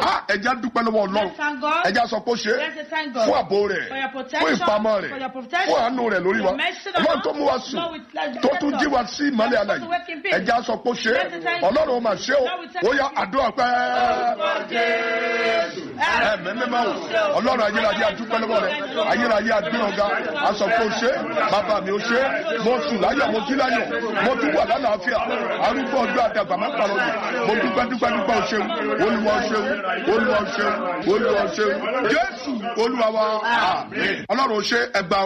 God. Ah, ẹja dúpẹ́ lọ́wọ́ ọlọ́run Let's thank God. ẹja sọ pé ó ṣe Let's thank God fún ààbò rẹ̀ for your fún protection, ìpamọ́ rẹ̀ for your protection, fún àánú rẹ̀ lórí wa your mercy on ọlọ́run us. tó mú wa sùn Lord, we thank you. tó tún jí wa sí ìmọ́lẹ̀ Let us àlàyé work in peace. ẹja sọ pé ó ṣe Let's thank you. ọlọ́run ó mà ṣe o Lord, we thank ó yá you. àdúrà pẹ́ Orúkọ Jésù. ẹ̀mẹ́mẹ́mẹ́ o ọlọ́run ayérayé adúpẹ́ lọ́wọ́ rẹ̀ ayérayé adé ọ̀gá aṣọ pé ó ṣe bàbá mi ó ṣe mo sùn láyọ̀ mo jí láyọ̀ mo tún wà lálàáfíà arúgbó ọjọ́ àdàgbà má pàrọ̀ jù mo dúpẹ́ dúpẹ́ dúpẹ́ o ṣeun olúwa o ṣeun olúwa o ṣeun olúwa o ṣeun jésù olúwa wa àmín ọlọ́run ó ṣe ẹgbàá